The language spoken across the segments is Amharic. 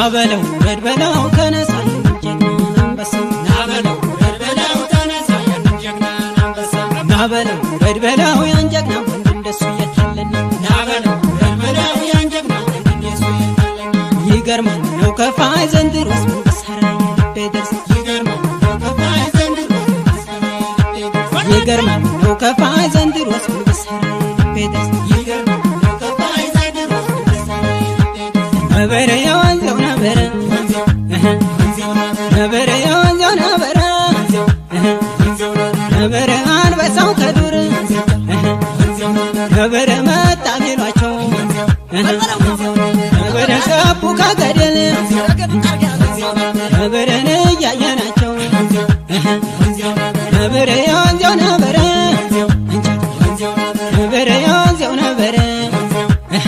ናበለው ውረድ በለው ተነሳ ጀግናን አንበሳ ናበለው ውረድ በለው ተነሳ ያንን ጀግናን አንበሳ ናበለው ውረድ በለው ያን ጀግና ወንድ እንደሱ የታለና ናበለው ውረድ በለው ያን ጀግና ወንድ እንደሱ የታለና ይገርማል ነው ከፋይ ዘንድሮስ ምን ብሰራ የልቤ ደርስ ይገርማል ነው ከፋይ ዘንድሮ ልቤ ደርሷል ይገርማል ነው ከፋይ ዘንድሮስ ምን ብሰራ የልቤ ደርስ ይገርማል ነው ከፋይ ዘንድሮ ልቤ ደርሷል ነበረ የወንዘው ነበረ እህ፣ ወንዜው ናበለው ነበረ የወንዘው ነበረ እህ፣ ወንዜው ናበለው ነበረ አንበሳው ከዱር እህ፣ ወንዜው ናበለው ነበረ መጣ ቢሏቸው እህ፣ ነበረ ገቡ ከገደል ነበረን እያየናቸው እህ፣ ነበረ የወንዘው ነበረ ነበረ የወንዘው ነበረ እህ፣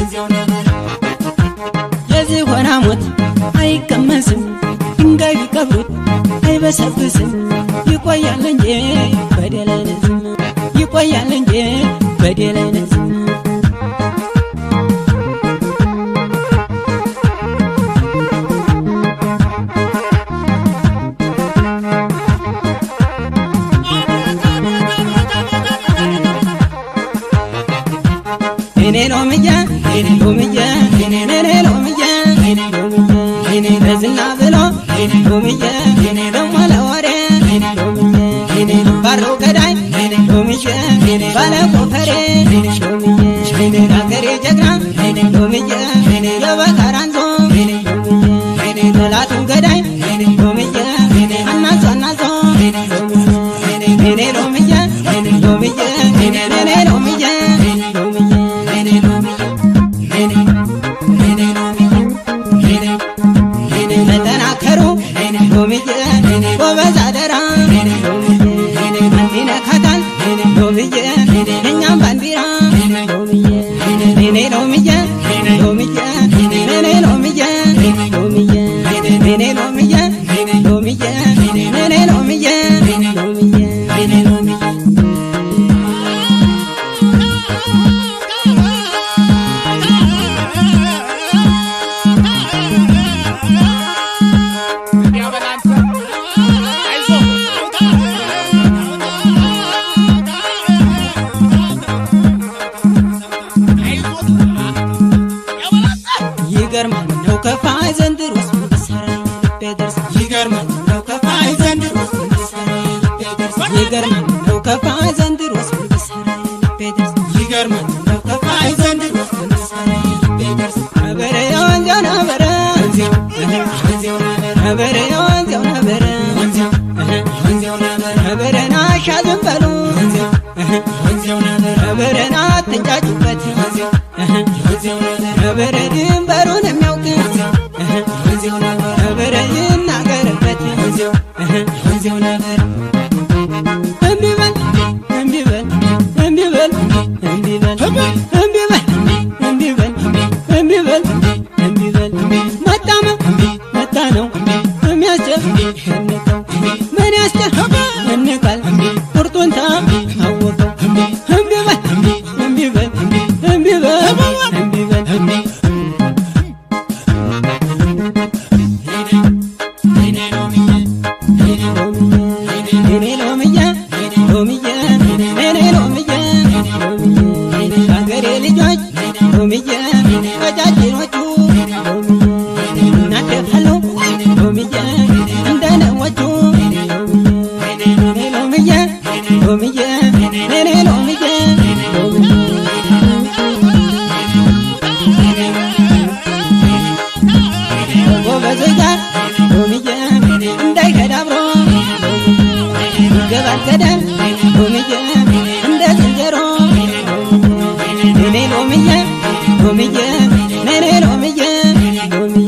የዝሆን ሞት አይቀመስም፣ ድንጋይ ቢቀብሩት አይበሰብስም። ይቆያል እንጂ በደል አይነዝም፣ ይቆያል እንጂ በደል አይነዝም። እኔ ሎምዬ እኔ ሎምዬ እኔ ሎምዬ እኔ ሎምዬ እኔ ለዝና ብሎ ሎምዬ እኔ ደሞ ለወሬ ሎምዬ እኔ ባሮ ገዳይ ሎምዬ ባለ ኮፈሬ ሎምዬ የአገሬ ጀግና ሎምዬ የበካራንዞ ሎምዬ ጠላቱን ገዳይ ሎምዬ አናዞ አናዞ እኔ ሎምዬ ሎምዬ እኔ ሎምዬ ተጠናከሩ ሎምዬ ጎበዝ አደራ አንዲነካታል ሎምዬ እኛም ባንዲራ ሎምዬ እኔ ሎምዬ ሎምዬ እኔ ሎምዬ ሎምዬ እኔ ሎምዬ ሎምዬ እኔ ሎምዬ ሎምዬ እኔ ሎምዬ ይገርማል ነው ከፋይ ዘንድሮስ ምን ብሰራ የልቤ ደርስ ይገርማል ነው ከፋይ ዘንድሮ ልትሰራ ልቤ ደርሷል ይገርማል ነው ከፋይ ዘንድሮስ ምን ብሰራ የልቤ ደርስ ይገርማል ነው ከፋይ ዘንድሮ ልትሰራ ልቤ ደርሷል ነበረ የወንዘው ነበረ ወንዜው ወንዜው ናበለው ነበረ የወንዘው ነበረ ወንዜው ወንዜው ናበለው ነበረ ናሻ ዝም በሉ ወንዜው ናበለው ነበረን አትንጫጩበት ወንዜው ናበለው ነበረ ድንበሩን የሚያውቅ ወንዜው ናበለው ነበረ ይናገርበት ወንዜው ናበለው እምቢ በል እምቢ በል እምቢ በል እምቢ በል እምቢ በል እምቢ በል እምቢ በል እምቢ በል መጣመ መጣ ነው የሚያስጨንቀው ምን ያስጨንቅ እንቃል ቁርጡን ታወቀው እምቢ በል እምቢ በል እምቢ በል እምቢ በል እኔ ሎምዬ ሎምዬ እኔ ሎምዬ ሎምዬ አገሬ ልጆች ሎምዬ ቀጫጭኖቹ ሎምዬ እናደፋሉ ሎምዬ እንደነዎቹ እኔ ሎምዬ ሎምዬ እኔ ሎምዬ ሎምዬ ጎበዞች ጋር ሎምዬ እንዳይከዳ አብሮ ይገባል ገደል ሎምዬ እንደ ዝንጀሮ እኔ ሎምዬ ሎምዬ እኔ ሎምዬ ሎምዬ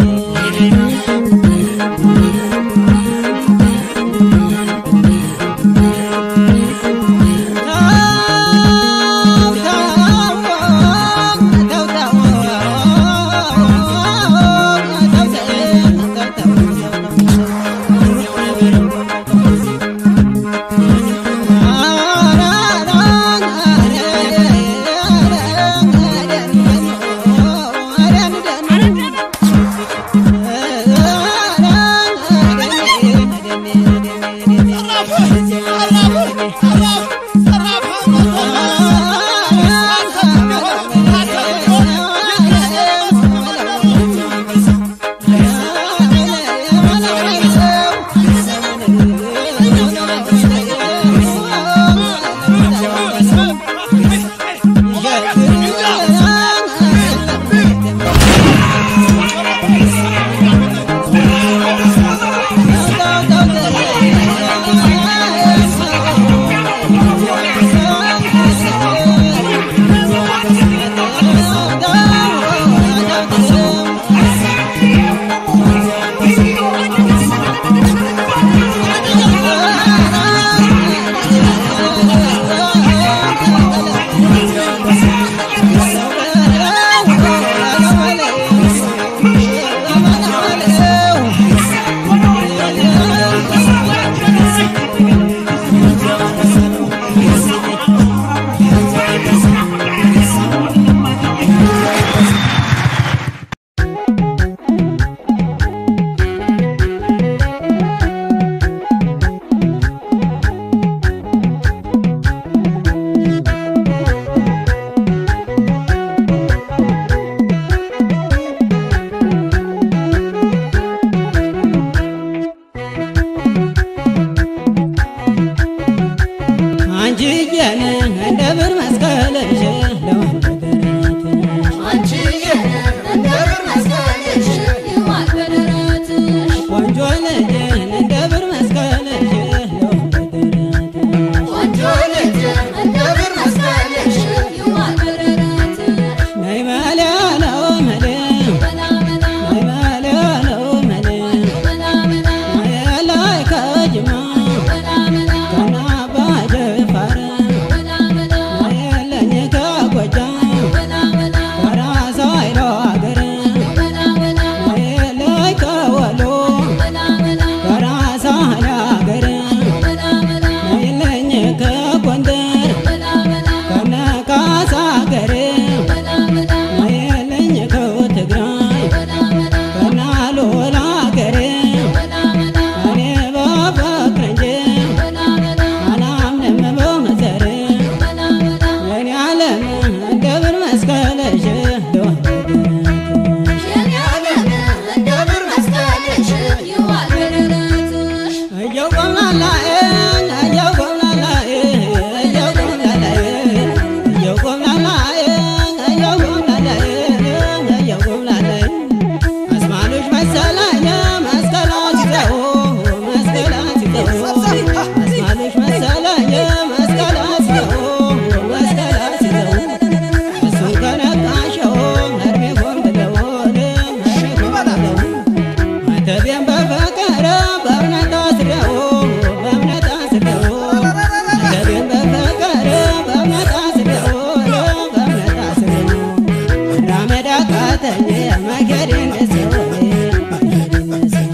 አተቤን በፍቅር በእምነት አስረው በእምነት አስረው አተቤን በፍቅር በእምነት አስረው በእምነት አስረው መራመድ አቃተኝ መሄዴን ሰው መሄዴን ሰው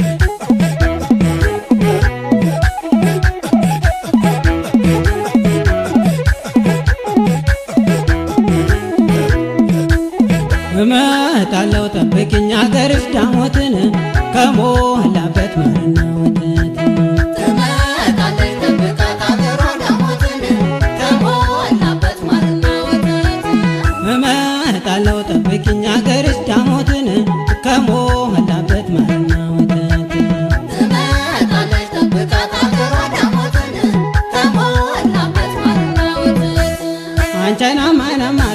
እመጣለሁ ጠብቅኝ አገርሽ ዳሞትን ከሞላበት ማርና ወተት ትመጣለች ጠብቃት አገሯ ዳሞትን ከሞላበት ማርና ወተት እመጣለሁ ጠብቅኝ አገርሽ ዳሞትን ከሞላበት ማርና ወተት ትመጣለች ጠብቃት አገሯ ዳሞትን ከሞላበት ማርና ወተት አንቻይና ማናማን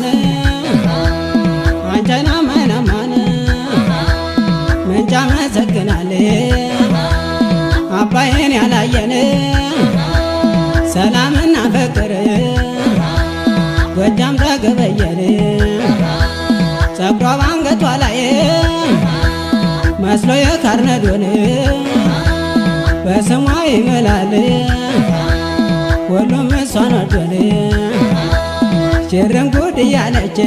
አንቻይና ማናማን ምንጫ መሰግናል አባይን ያላየን ሰላምና ፍቅር ጎጃም ተገበየን ጸጉሯ ባንገቷ ላይ መስሎ የካርነዶን በስሟ ይምላል ሁሉም እሷን ወዶን ሽርን ጉድ እያለች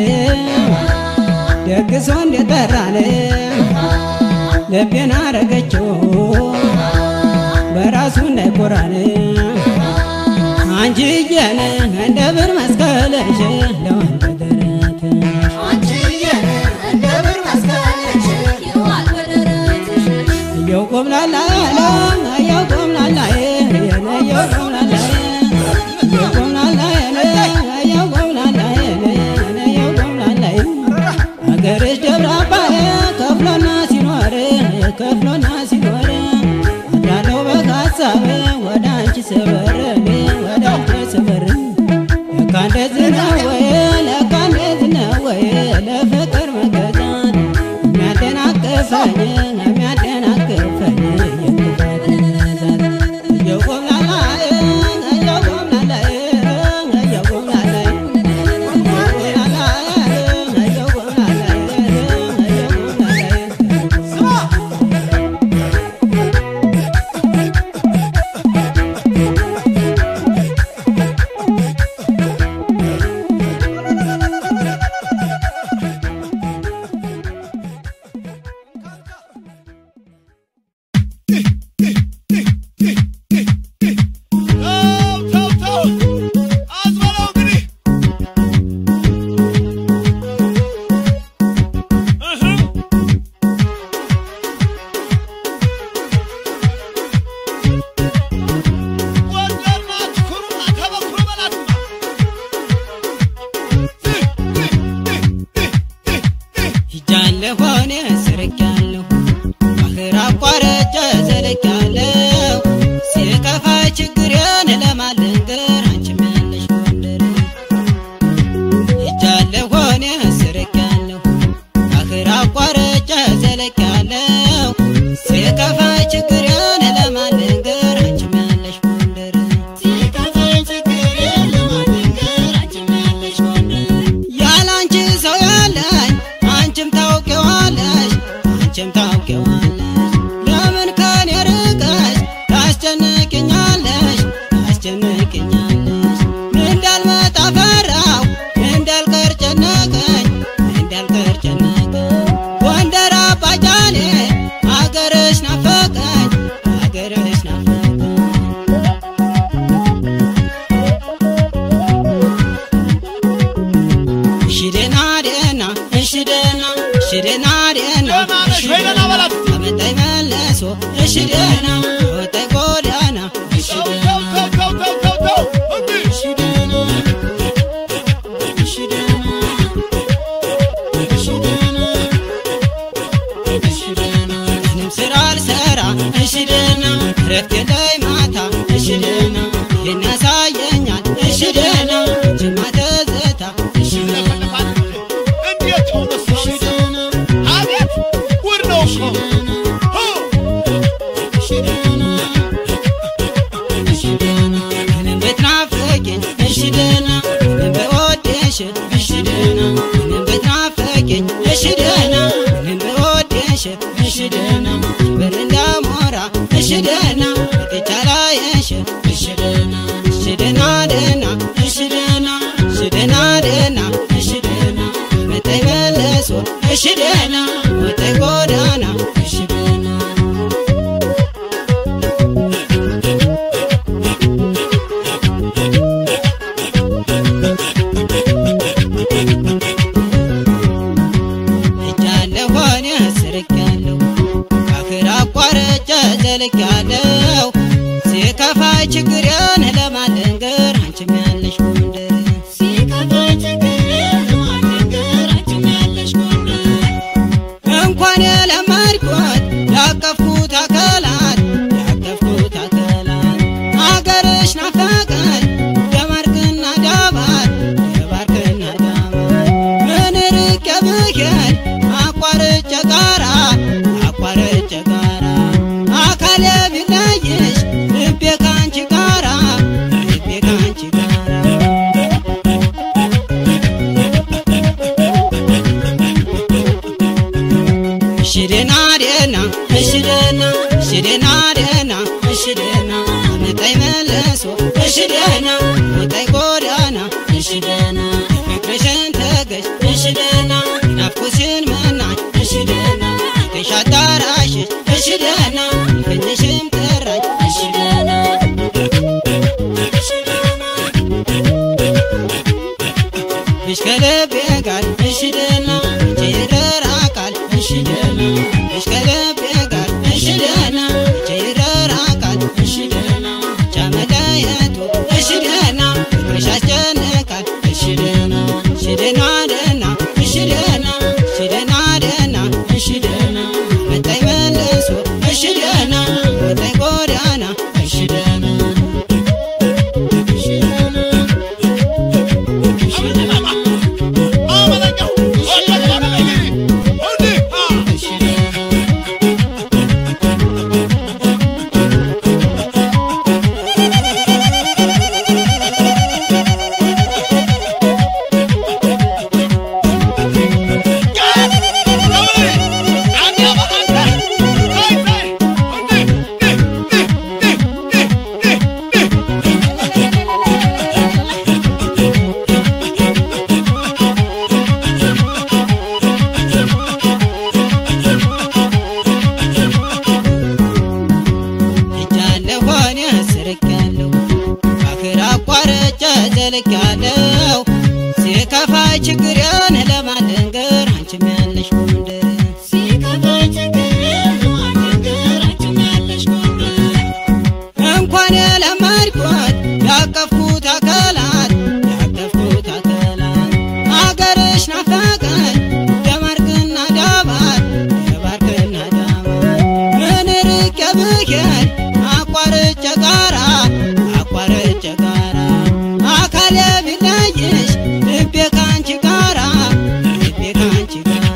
ደግሶ እንደጠራን ልቤን አረገችው በራሱ እንዳይኮራን አንቺዬን እንደ ብር መስቀልሽ ለወንድ ደረትሽ አንቺዬን እንደ ብር መስቀልሽ ይዋል በደረትሽ እየው ቆምላላ ያለ እየው ቆምላላ የነ እየው ቆምላላ እየው ቆምላላ የነ እየው ቆምላላ የነ እየው ቆምላላ አገርሽ ደብረ አባይ ከፍሎና ሲኖር ከፍሎና ሲኖር አድራለሁ በሀሳብ ወደ አንቺ ስበር ወደ አንቺ ስበር ለካ እንደዚህ ነው ወይ ለካ እንደዚህ ነው ወይ ለፍቅር መገዛት የሚያደናቅፈኝ የሚያደናቅፈኝ የክፋት ብዛት እየቆምላላ እየቆምላላ እየቆምላላ ተው ተው ተው አዝበለው እንግዲህ እህ ጎንደር ናት ኩሩማ ከበኩሩ በላትማ ሂጃለሁ እኔ ስርቄያለሁ ባህር አቋርጬ ዘልቄያለሁ ሲከፋ ችግሬን ለማልንገር አንቺም ያለሽ ጎንደር ሂጃለሁ እኔ ስርቄያለሁ ባህር አቋርጬ ዘልቄያለሁ ሲከፋ ችግሬን ለማልንገር አንቺም ያለሽ ጎንደር ሲከፋኝ ችግሬን ለማልንገር አንቺም ያለሽ ጎንደር ያላንቺ ሰው ያለኝ አንቺም ታውቂዋለሽ አንቺም ታውቂዋለሽ ለምን ከኔ ርቀሽ ታስጨንቅኛለሽ ታስጨንቅኛለሽ እንዳልመጣ ፈራሁ እንዳልቀር ጨነቀኝ እንዳልቀር ጨነቀኝ ጎንደር አባጃሌ አገርሽ ናፈቀኝ አገርሽ ናፈቀኝ እሺ ደህና ደህና እሺ ደህና እሺ ደህና ደህና ደህና ነሽ ወይ ደህና በላት አመጣኝ መለሶ እሺ ደህና ወጣኝ ጎዳና እሺ ተው ደህና ተው ተው ተው ተው ተው እንዲህ እሺ ደህና እሺ ደህና እሺ ደህና እሺ ደህና ምንም ስራ አልሰራ እሺ ደህና እረፍት የለኝ ማታ እሺ ደህና ይህን ያሳየኛል እሺ ደህና ጅማ ትዝታ እሺ ደህና እንዴት ሆነ እሺ ደህና አቤት ውድ ነው እኮ ሆ እሺ ደህና እሺ ደህና ምንም ብትናፍቂኝ እሺ ደህና ምንም ብወድሽ እሺ ደህና ምንም ብትናፍቂኝ እሺ ደህና ምንም ብወድሽ እሺ ደህና እሺ ደህና መጥቻ ላይሽ እሺ ደህና እሺ ደህና ደህና እሺ ደህና እሺ ደህና ደህና እሺ ደህና መጣይ መለሶ እሺ ደህና መጣይ ጎዳና እሺ ደህና እጃለሁ ሆነ ስርቄያለሁ አክር አቋርጬ ዘልቄያለሁ ሲከፋይ ችግሬን ለማልንገር አንቺም ያለሽ ጎንደር እንኳን የለመድኩት ያቀፍኩት አካላት ያቀፍኩት አካላት አገርሽ ናፈቀኝ ደማርክና ዳባት ደባርክና ዳባት ምን ርቄ ብሄድ አቋርጬ ጋራ አቋርጬ ጋራ አካሌ ቢለይሽ ልቤ ካንቺ ጋራ ልቤ ካንቺ ጋራ እሺ ደህና ደህና እሺ ደህና እሺ ደህና ደህና እሺ ደህና አመጣኝ መለሶ እሺ ደህና አመጣኝ ጎዳና እሺ ደህና ፍቅርሽን ተገሽ እሺ ደህና ናፍቆትሽን መናኝ እሺ ደህና ፍቅርሽ አዳራሽሽ እሺ ደህና ፍቅርሽም ጠራኝ እሺ ደህና እሺ ደህና ፍቅርሽ ከልቤ ጋር እሺ ደህና ጭረራ ቃል እሺ ደህና ፍቅርሽ ከልቤ ጋር እሺ ደህና ጭረራ ቃል እሺ ደህና ቻመለየቱ እሺ ደህና ፍቅርሽ አስጨንቃል እሺ ደህና እሺ ደህና ደህና እሺ ደህና እሺ ደህና ደህና እሺ ደህና መጣኝ መለሶ እሺ ደህና መጣኝ ጎዳና እሺ ደህና እሺ ደህና እሺ ደህና እሺ ደህና እጃለሁ ሆነ ስርቄያለሁ አክር አቋርጬ ዘልቄያለሁ ሲከፋይ ችግሬን ለማልንገር አንቺም ያለሽ ጎንደር እንኳን የለመድኩት ያቀፍኩት አካላት ያቀፍኩት አካላት አገርሽ ናፈቀኝ ደማርክና ዳባት ደባርክና ዳባት ምን ርቄ ብሄድ አቋርጬ ጋራ አቋርጬ ጋራ አካሌ ቢለይሽ ልቤ ካንቺ ጋራ ልቤ ካንቺ ጋራ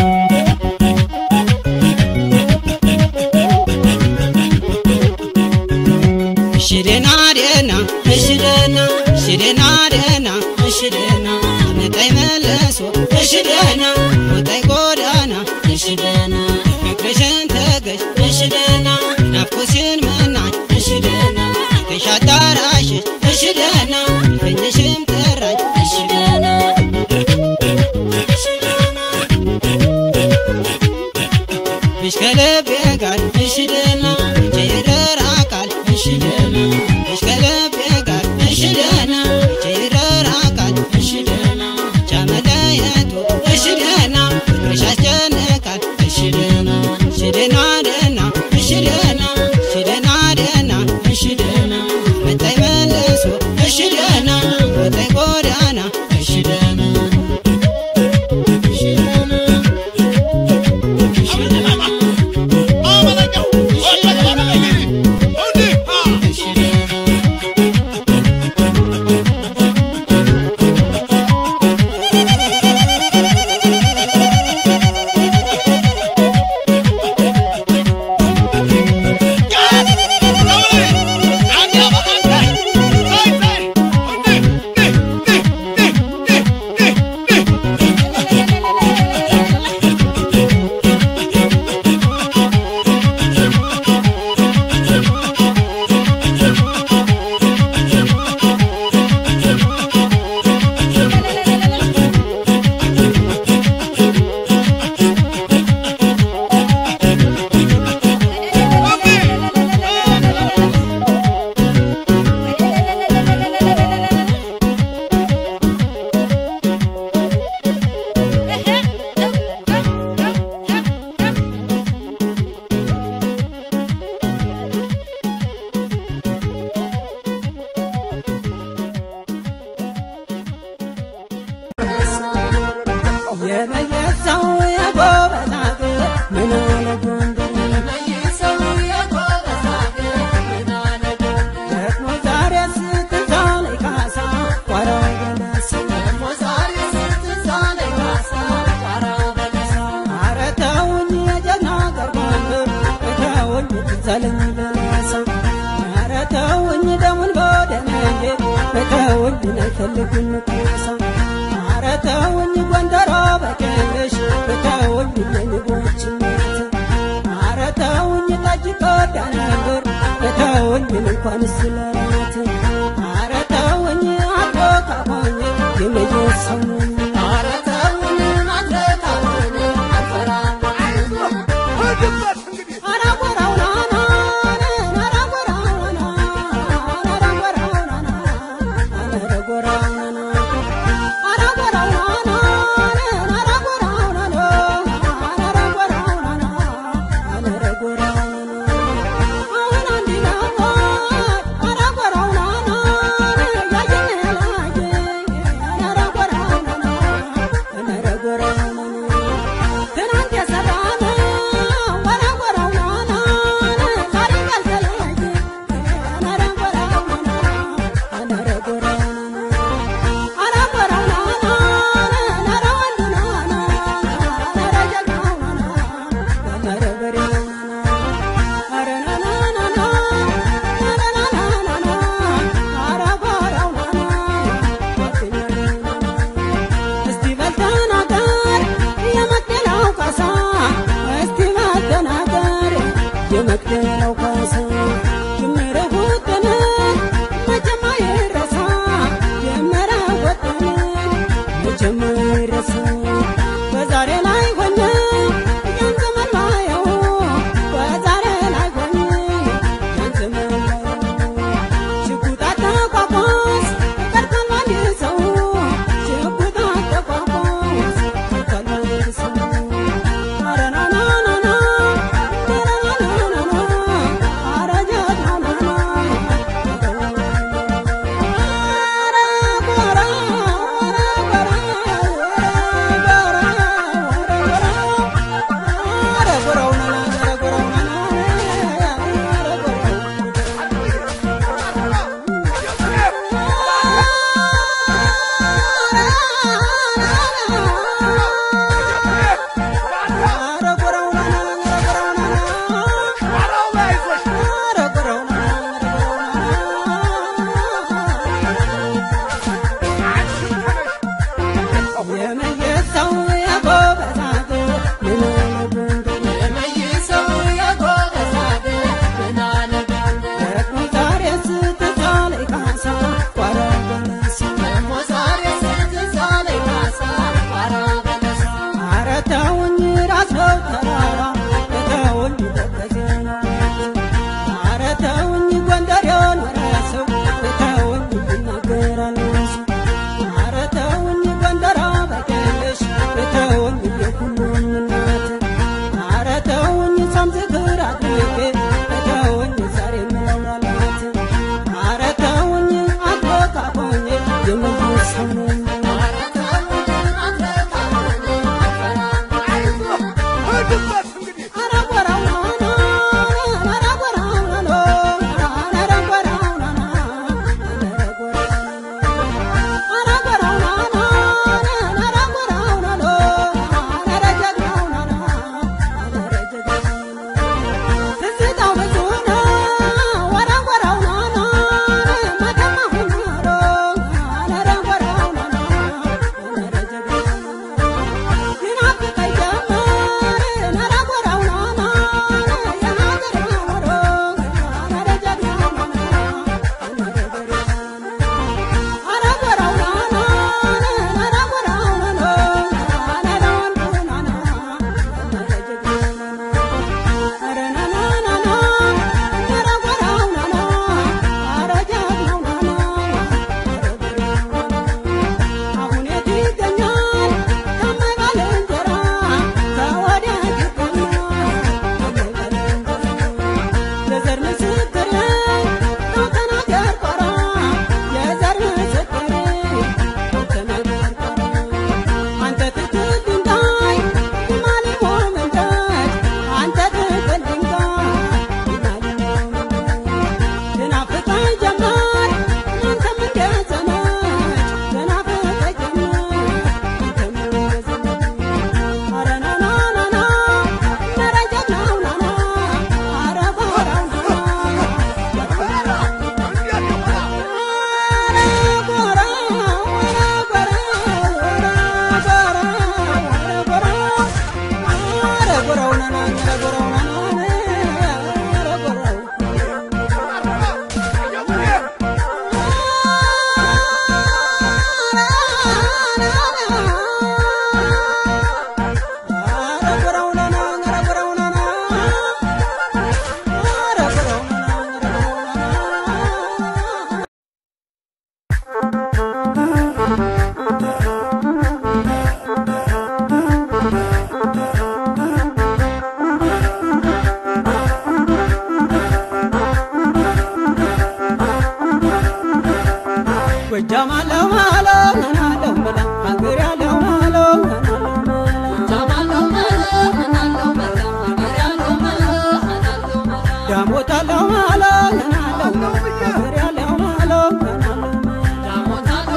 እሺ ደህና ደህና እሺ ደህና እሺ ደህና ደህና እሺ ደህና አመጣኝ መለሶ እሺ ደህና አመጣኝ ጎዳና እሺ ደህና ፍቅርሽን ተገሽ እሺ ደህና ናፍቆትሽን መናኝ እሺ ደህና ፍቅርሽ አዳራሽሽ እሺ ደህና ፍቅርሽም ጠራኝ እሺ ደህና እሺ ደህና ፍቅርሽ ከልቤ ጋር እሺ ደህና ጭረራ ቃል እሺ ደህና ፍቅርሽ ከልቤ ጋር እሺ ደህና ጭረራ ቃል እሺ ደህና ቻመለየቱ እሺ ደህና ፍቅርሽ አስጨንቃል እሺ ደህና እሺ ደህና ደህና እሺ ደህና እሺ ደህና ተውኝ ትዛለኝ በሳ ኧረ ተውኝ ደሙን በደነጌ ተውኝ አይፈልጉም ኩሳ ኧረ ተውኝ ጎንደሮ በቀለሽ ተውኝ የንቦች እናት ኧረ ተውኝ ጠጅ ቆዳ ነበር ተውኝ እንኳን ስለት ኧረ ተውኝ አቶ ካሞኝ የመየሰው ነኝ ኧረ ተውኝ አቶ ካሞኝ አልፈራም ሂድበት እንግዲህ ትናንት የሰራነው ወራ ወራው ናና ዛሬ ካልተለያየ አረ ወራው ናና አረ ወራው ናና አረ ወራው ናና አረ ወንዱ ናና አረ ጀግናው ናና አረ በሬው ናና አረ ናና ናና አረ ናና ናና አረ ወራው ናና እስቲ በልተናገር የመቅደላው ካሳ እስቲ በልተናገር የመቅደላው ካሳ ጅምር ውጥንን መቼም አይረሳ ጀመረ ወጥንን መቼም አይረሳ በዛሬ ላይ ሆኜ ያን ዘመን ማየው በዛሬ ላይ ሆኜ ያን ዘመን ማየው ሽጉጥ አተቋቋስ ቀርቷል አንድ ሰው ሽጉጥ አተቋቋስ ቀርቷል አንድ ሰው ኧረ ና ና ና ና ኧረ ና ና ና ና ኧረ ዳሞታለው ማለው ናለው ሀገር ያለው ማለው ናለው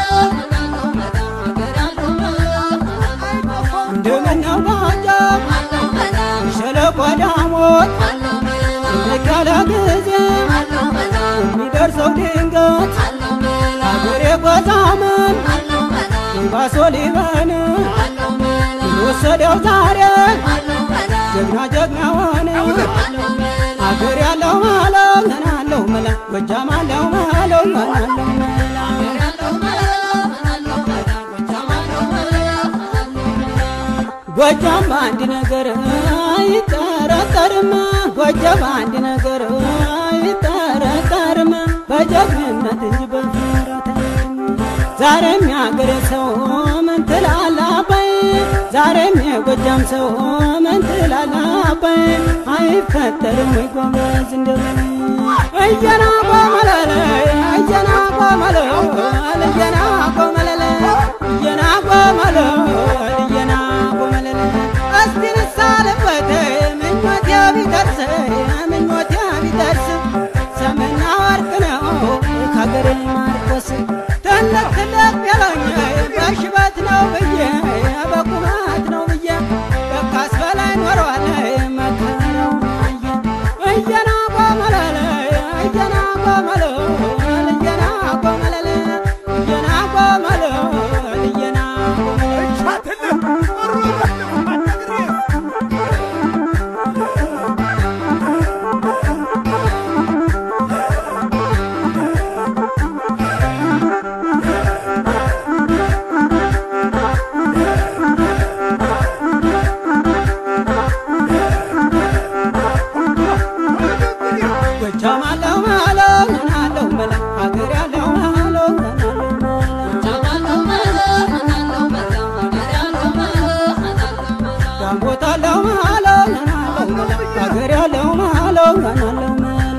እንደምነው ባጃብ ሸለቆ ዳሞት ጭንቅ ያለ ጊዜ የሚደርሰው ድንገት ሀገሬ ጎዛምን ባሶ ሊበን ወሰደው ዛሬ ጀግና ጀግና ሆነ ሀገር ያለው ማለው ናለው መላ ጎጃም አለው ማለው ናለው መላ ጎጃም በአንድ ነገር አይጠረጠርም ጎጃም በአንድ ነገር አይጠረጠርም በጀግንነት እንጂ በፍራት ዛሬም ያገሬ ሰው ምን ትላለህ አባይ ዛሬም የጎጃም ሰው ምን ትላለህ አባይ አይፈጠርም ወይ ጎበዝ እንደምን እየና ቆመለለ እየና ቆመለ እየና ቆመለለ እየና ቆመለ እየና ቆመለለ እስቲ ንሳልበት ምኞቴ ቢደርስ ምኞቴ ቢደርስ ሰምና ወርቅ ነው ከሀገሬ ማርቆስ ትልቅ ትልቅ ቢለኝ በሽበት ነው ብዬ በቁመት ነው ብዬ በካስ በላይ ኖሯል መከራው አየ እየና ቆመለለ እየና ቆመለ እየና ቆመለለ እየና ቆመለ እየና ቆመለ ጎጃም አለው ማለው ናለው መላ ሀገር ያለው ማለው ናለው ዳሞት አለው ማለው ናለው መላ ሀገር ያለው ማለው ናለው መላ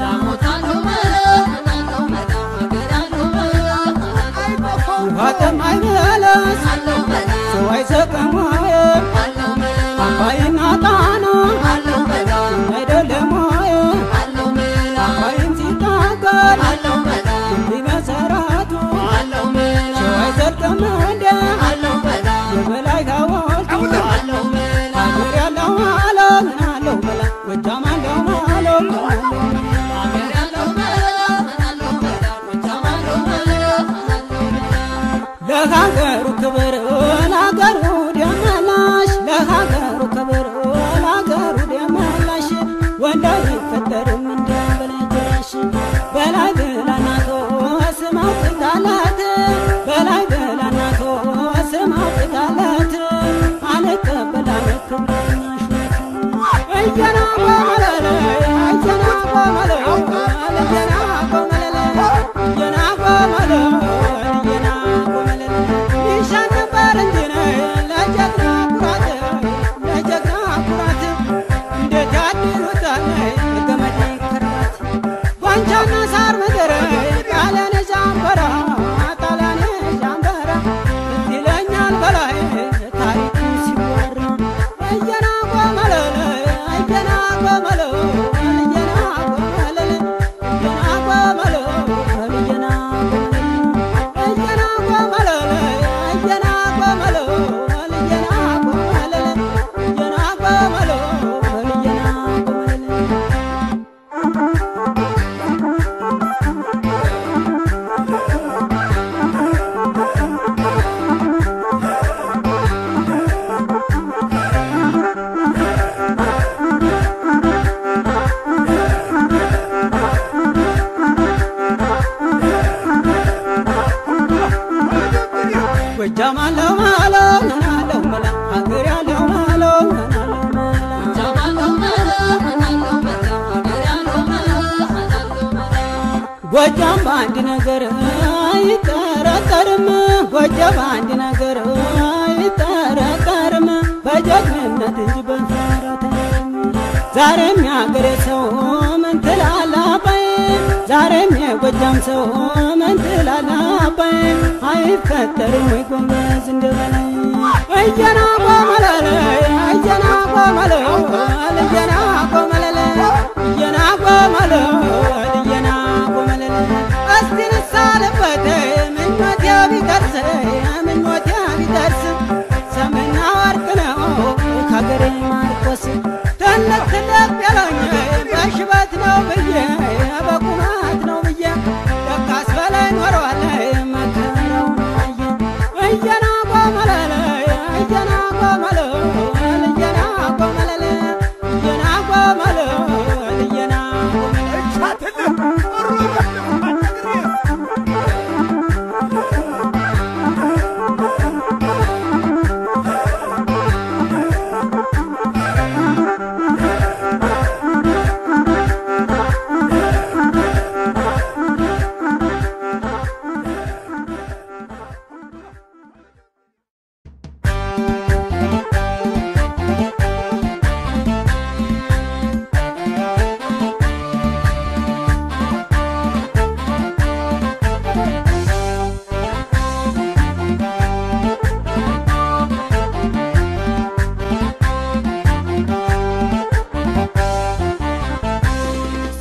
ውሃ ጠማኝ መለስ ሰው አይሰቅም ወይ አባይና ጣና አይደለም ወይ አባይን ሲታገል እንዲህ መሰረቱ ሰው አይዘልቅም እንደ የበላይ ሐውልቱ ሀገር ያለው ማለው ናለው መላ ጎጃም አለው ማለው ናለው ለሀገሩ ክብር ለሀገሩ ደመላሽ ለሀገሩ ክብር ለሀገሩ ደመላሽ ወንድ አይፈጠርም እንደ በለጀራሽ በላይ ብላናቶ ስም አውጥታላት በላይ ብላናቶ ስም አውጥታላት አልቀበላት ክብርና ሹመት እየና ቆመለለ እየና ቆመለ እየና ቆመለለ እየና ቆመለ እየና ቆመለለ ይሻል ነበር እንጂ ለጀግና ኩራት ለጀግና ኩራት እንዴት ያድሉታል ገመድ ከርባት ጓንቻና ሳር ምድር ጣሊያን ጃንበራ ጣሊያን ጃንበራ ትዝ ይለኛል በላይ ታሪኩ ሲወራ እየና ቆመለለ እየና ቆመለ እየና ቆመለለ እየና ቆመለ እየና ቆመለለ እየና ቆመለለ እየና ቆመለ እየና ቆመለለ እየና ቆመለ እየና ቆመለለ ጎጃም አለው ማለው ናለው መላ ሀገር ያለው ማለው ናለው መላ ጎጃም በአንድ ነገር አይጠረጠርም ጎጃም በአንድ ነገር አይጠረጠርም በጀግንነት እንጂ በፍራት ዛሬም ያገሬ ሰው ምን ትላለህ አባይ ዛሬም የጎጃም ሰው ምን ትላለህ አባይ አይፈጠርም ወይ ጎንበዝ እንደበላይ እየና ቆመለለ እየና ቆመለ እየና ቆመለለ እየና ቆ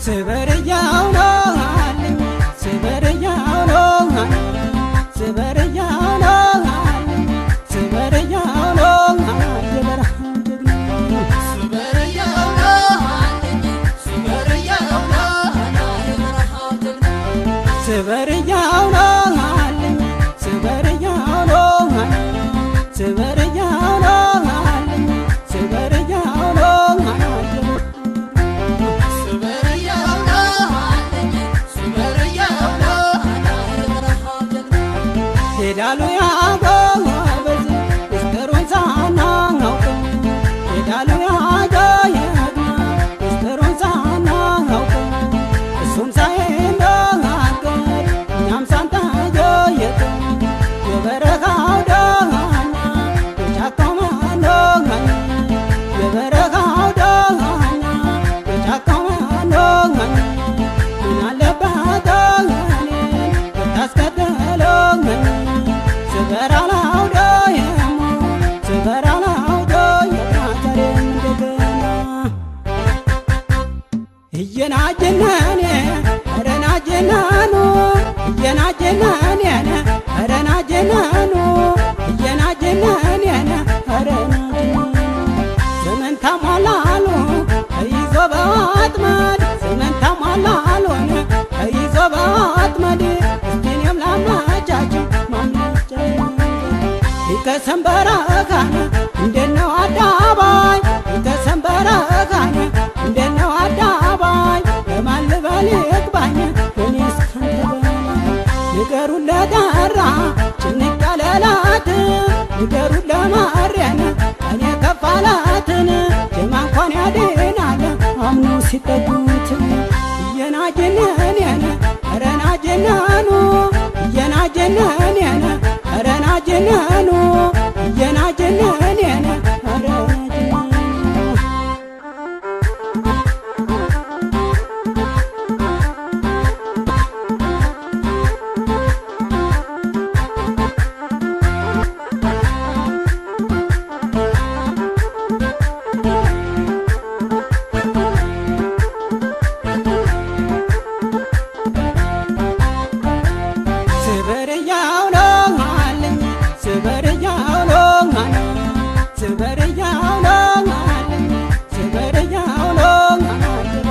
ስበርያው ነው አለኝ ስበርያው ነው አለኝ ስበርያው ነው አለኝ ስበርያው ነው የበረሃው ጀግና ስበርያው ነው አለኝ ስበርያው ነው አለኝ ስበርያው ነው አለኝ ስበርያው ነው አለኝ ሄዳሉ ያጎበዝ ምስጢሩን ሳናውቀው ሄዳሉ ያጎየድ ምስጢሩን ሳናውቀው እሱም ሳይናገር እኛም ሳንጠየቅ የበረሃው ዳኛ የጫካው መኖኛ የበረሃው ዳኛ የጫካው መኖኛ ምን አለበት እኔን ብታስከተለኝ ስበራ ላውደየሞ ስበራ ላውደየ ዛሬም እንደገና እየናጀናኔ ረናጀናኑ እየናጀናኔነ ረናጀናኑ እየናጀናኔነ ረናጀናኑ ዘመን ታሟላሉ ተይዞ በአጥመድ ዘመን ታሟላሉን ተይዞ በአጥመድ እስቲኔም ላመቻቸው ማመቻ ይከሰንበረካነ እንደነው አዳባይ ይከሰንበረካነ እንደነው አዳባይ ለማን ልበል ይግባኝ እኔ እስካንተ በላይ ንገሩን ለጠራ ጭንቅ ያለላት ንገሩን ለማርያን እኔ ከፋላትን ጀማ እንኳን ያድናል አምኖ ሲጠጉት እየናጀነኔን ረናጀናኑ እየናጀነኔን ረናጀናኑ እየናጀነኔን ረናጀናኑ ስበርያው ነው አለኝ ስበርያው ነው አለኝ ስበርያው ነው አለኝ ስበርያው ነው አለኝ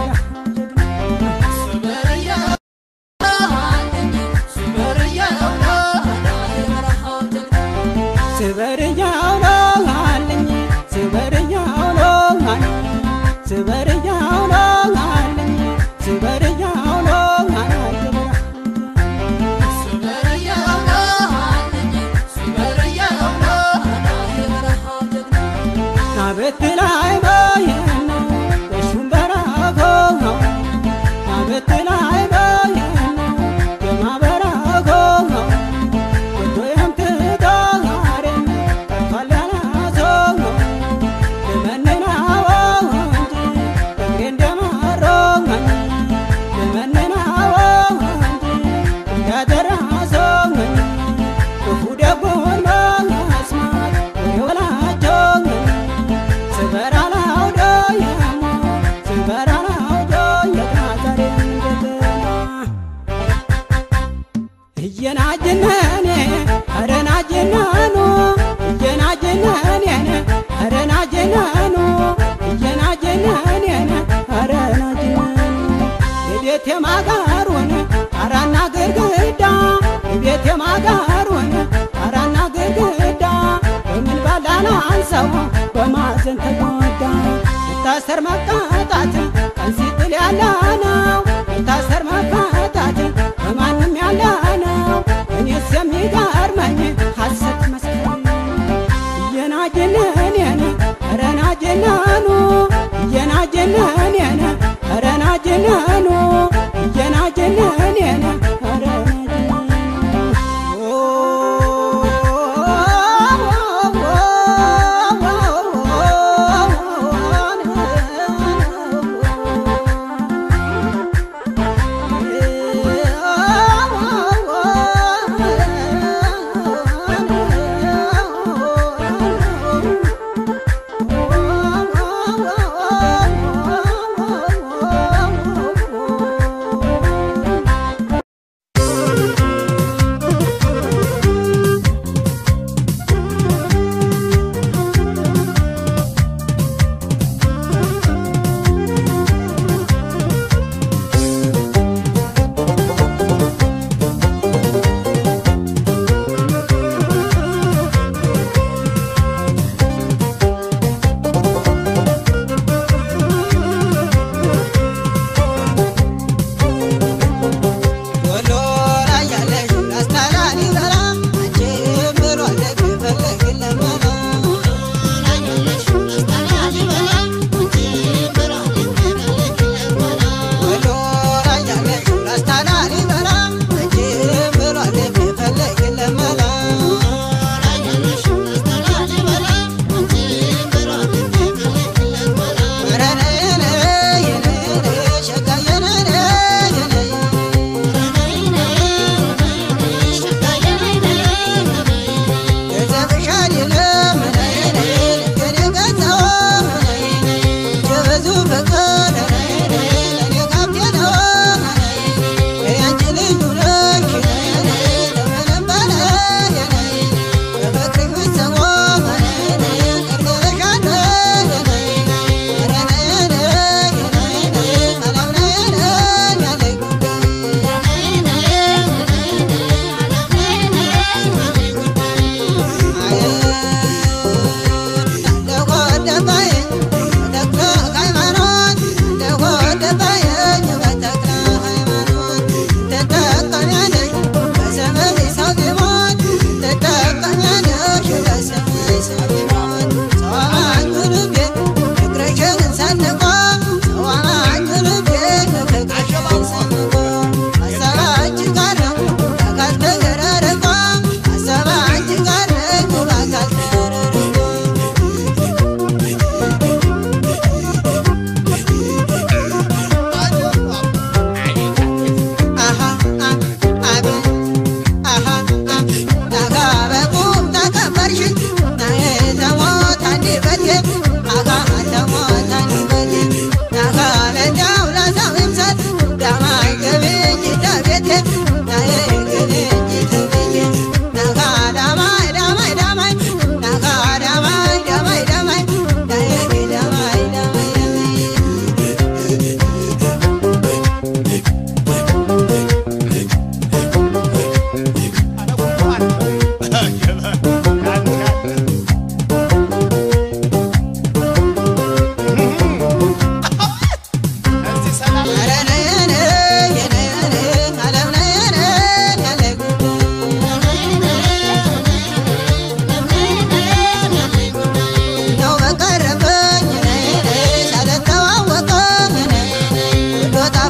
ስበርያው ነው አለኝ ስበርያው ነው አለኝ ስበርያው ነው አለኝ ስበርያው ነው አለኝ ናበት ላይ በየነው የሹም በረከው ነው ናበት ላይ በየነው የማበረከው ነው ወዶ የምትዳሬን ጠርቷል ያላሰው ነው ልመንናው እንጂ እግሬ እንደመረመኝ ልመንናው እንጂ እንዳደረሰኝ ክፉ ደጉን በመስማት ወላቸው ስበራ ላውደየሞ ስበራ ላውደየታ ዛሬም እንደገና እየናጀነኔ አረናጀናኑ እየናጀነኔን አረናጀናኑ እየናጀነኔን አረናጀናኑ የቤት የማጋሩን ጣራና ግድግዳ የቤት የማጋሩን ጣራና ግድግዳ በምን ባላና አንሰው በማዘን ተጎዳ መታሰር መቀጣት ቀን ሲጥል ያለ ነው መታሰር መቀጣት በማንም ያለ ነው እኔስ የሚገርመኝ ሐሰት መስከረ እየናጀነኔን ረናጀናኑ እየናጀነኔን ረናጀናኑ እየናጀነኔን Oh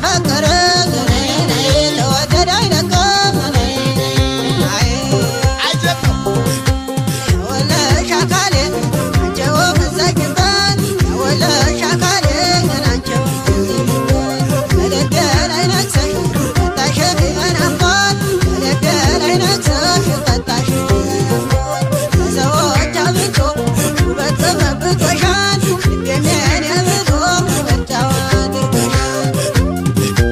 ያፈቀረ ተወደደ አይለቀም አጀብ ወለሽ አካሌ አንቺው ምዘግበት ወለሽ አካሌ አንቺው በልቤ ላይ ነግሰሽ ቀጣሽ በናፍቆት በልቤ ላይ ነግሰሽ ቀጣሽ በሰዎች አብልጦ ውበት ተመብቶሻል ልቤን የኔ ብሎ ምርጫው አድርጎሻል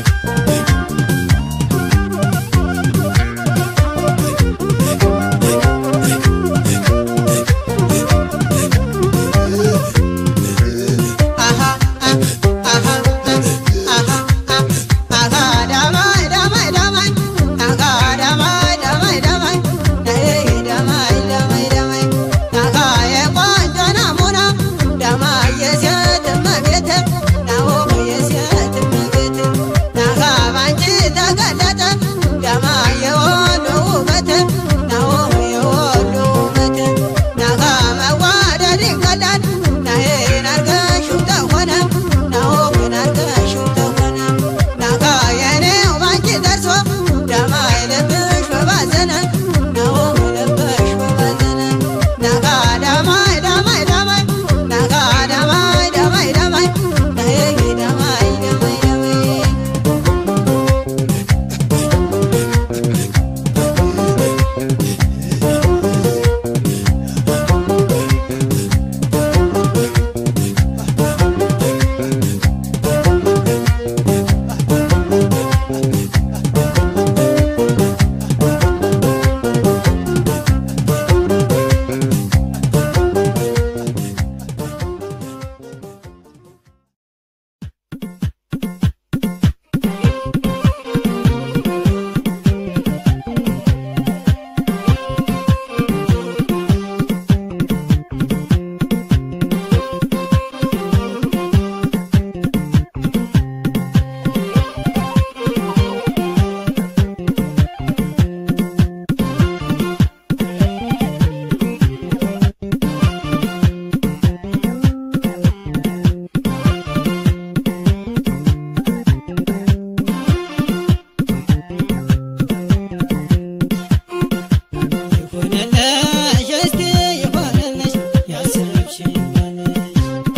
ይሆነልሽ እስቲ ይሆነልሽ ያሰብሽኝ ባልሽ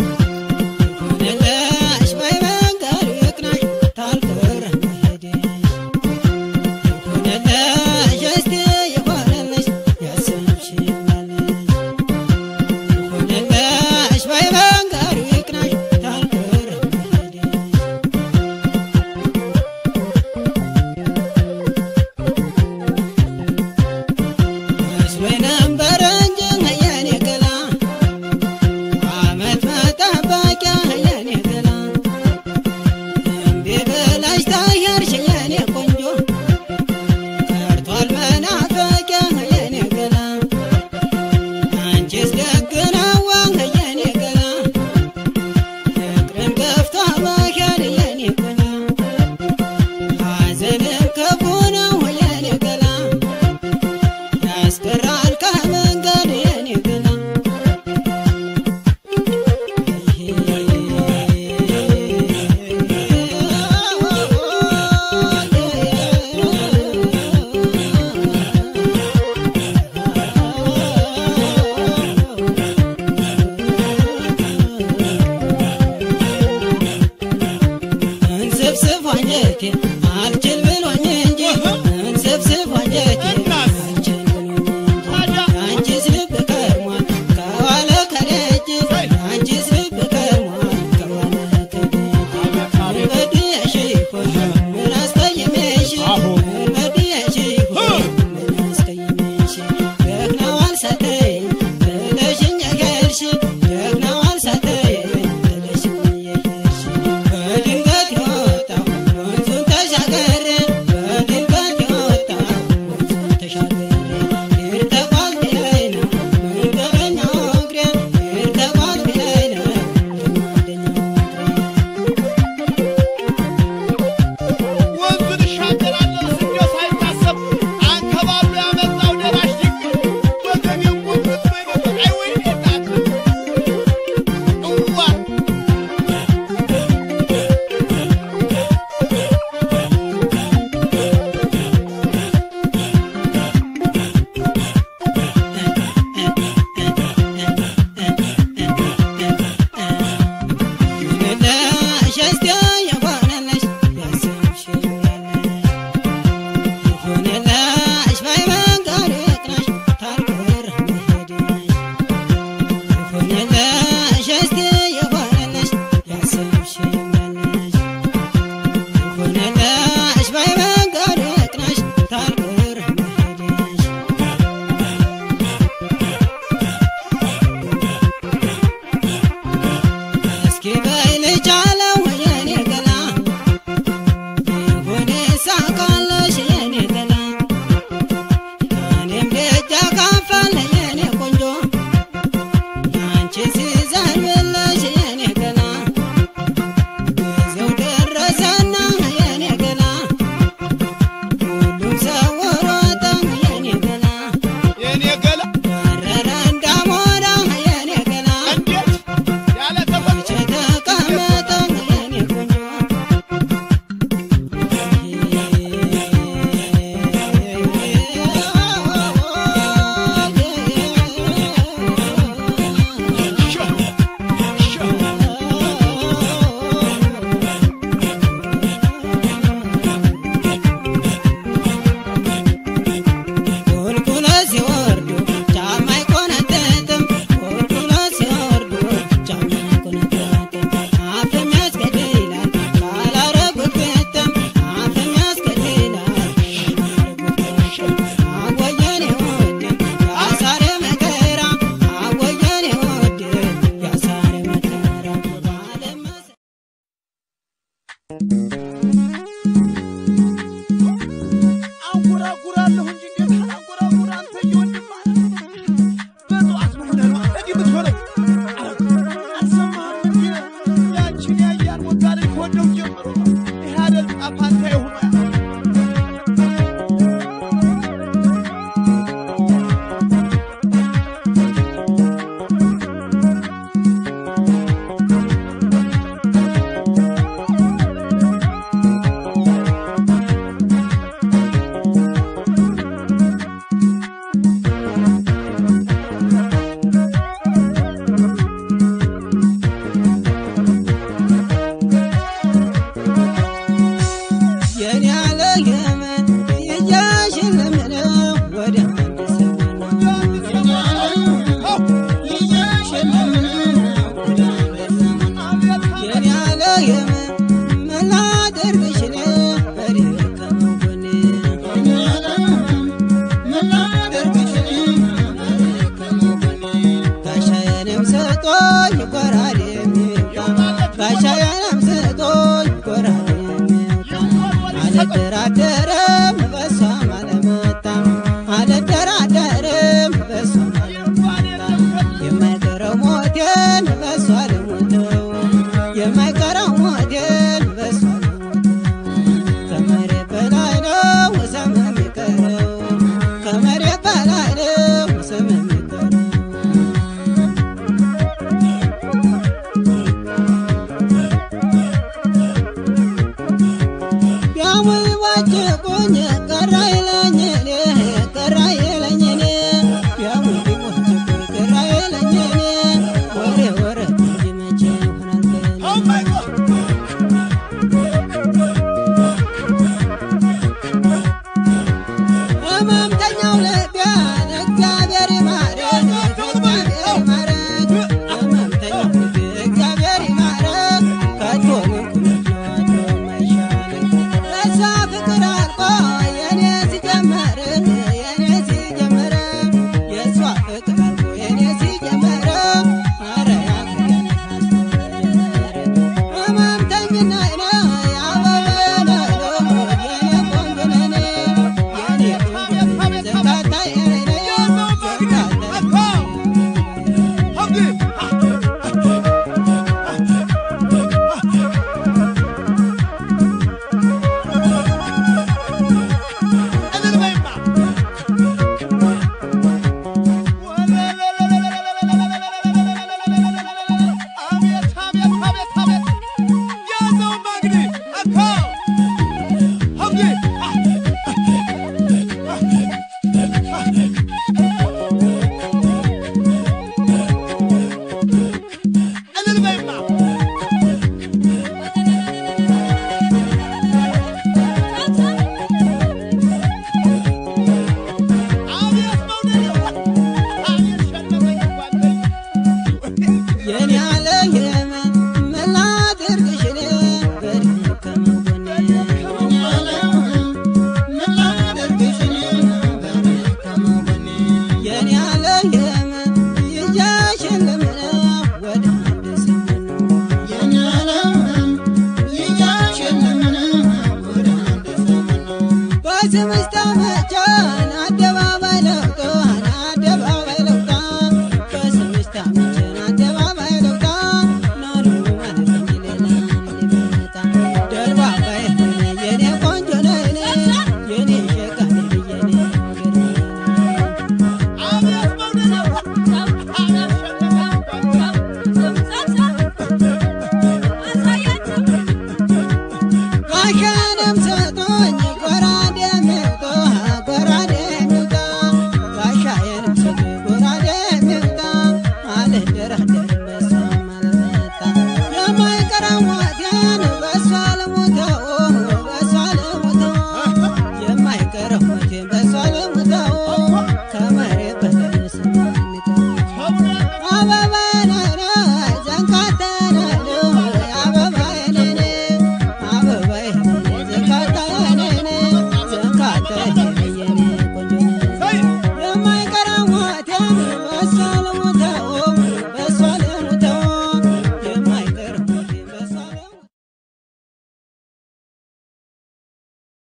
ይሆነልሽ በይ መንገዱ ይቅናሽ ታልቀረ መሄድሽ ይሆነልሽ እስቲ ይሆነልሽ ያሰብሽኝ ባልሽ ይሆነልሽ በይ መንገዱ ይቅናሽ ታልቀረ መሄድሽ መስሎኝ ነበር እንጂ የኔ ገላ አመት መጠበቂያ የኔ ገላ እምቢ ብለሽ ተሄድሽ የኔ ቆንጆ ቀርቷል መናፈቂያ የኔ ገላ አንቺስ ደግ ነው የኔ ገላ ፍቅርን ገፍቶ መሄድ የኔ ገላ ሐዘንም ክፉ ነው የኔ ገላ ያስቀራል ከመንገድ የኔ ገላ እንስፍስፍ አንጀቴ አልችል ብሎኝ እንጂ እንስፍስፍ አንጀቴ አልችል ብሎኝ እንጂ አንቺስ ልብ ከርሟል ከዋለ ከደጅ አንቺስ ልብ ከርሟል ከዋለ ከደጅ ምን በድዬሽ ይሆን ምን አስቀይሜሽ ምን በድዬሽ ይሆን ምን አስቀይሜሽ ደግናዋል ሳትይኝ ጥለሽኝ ሄድሽ ደግናዋል ሳትይኝ ጥለሽኝ ሄድሽ በድንገት የወጣው ወንዙን ተሻገር በድንገት የነላሽ ባይመንገድ ቅናሽ ታልቅር መሄድሽ እስኪ በይ ልቻለው የኔ ገላ ይሁን ሳካለሽ የኔ ገላ እኔም ደጃ ካፋለ የኔ ቆንጆ አንቺ ሲዘንብልሽ የኔ ገላ ጊዜው ደረሰና የኔ ገላ ሁሉም ሰው ሮጠ የኔ ገላ የኔ ገላ በረረ እንዳሞራ የኔ ገላ እንዴት ያለ ተፈጥሮ ተቀመጠ የኔ ቆንጆ ቁልቁለት ሲወርዱ ጫማ አይቆነጥጥም ቁልቁለት ሲወርዱ ጫማ አይቆነጥጥም አፍም ያስገድላል ካላረጉት ግጥም አፍም ያስገድላል ካላረጉት ግጥም አወየኔ ውድ ያሳረ መከራ አወየኔ ውድ ያሳረ መከራ ባለመስ አንጎራጉራለሁ እንጂ እንዴት አላንጎራጉር አንተ እየወንድም በጠዋት ምን ሆነህ ነው እንዲህ የምትሆነው? አልሰማህም እንዴ? ያችን ያያን ቦታ ላይ ከወደው ጀምሮ ይህ አይደል ጣፋንታ የሆነ የኔ ያለ የመን እያሸለምነው ወደ አንድ ሰሞን የኔ ያለ የመን መላደርግሽ ነው በደከመው ጎኔ ጋሻዬንም ስጦኝ ጎራዴ የሚወጋ ጋሻዬንም ስጦኝ ጎራዴ የሚወጋ አልደራደርም በሷም አልመጣም አልደራደርም በሷም አልመጣም የማይቀረው ሞቴን በሷ ልሞተው የማይቀረው ሞቴን በሷ ልሞተው ከመሬት በላይ ነው ሰም የሚቀረው ከመሬት በላይ ነው ሰም የሚቀረው ቢያሙኝ ባጭቁኝ ቀራ ይለኝ እኔ ቀራ ይለኝ እኔ ቢያሙኝ ባጭቁኝ ቀራ ይለኝ እኔ ወሬ ወረት እንጂ መቼ ይሆናል ከእኔ Oh my God! ህመምተኛው ልቤን እግዚአብሔር ይማረን እግዚአብሔር ይማረን ህመምተኛው ልቤ እግዚአብሔር ይማረን ከቶ ምንኩነት የማይሻለን ለእሷ ፍቅር አልቆ የኔ ሲጀመር የኔ ሲጀመር የእሷ ፍቅር አልቆ የኔ ሲጀመር ኧረ ያገኘን ህመምተኝነት ነው ያበበ ነው የኔ ቆንጆ ነኔ የኔ ቆንጆ ዘካታ የኔ ዘካታ የኔ ያለ የመን መላት እርግሽን በደከመው ጎኔ በስምሽ ተመቸን አደባባይ ለውጣ አደባባይ ለውጣ በስምሽ ተመቸን አደባባይ ለውጣ ናሉ ማለት ሌላ ሊመጣ ደርባባይ የኔ ቆንጆ ነይኔ የኔ ሸቃሌ የኔ ገር አቤት መውደድ ጋሻንም ሰጦኝ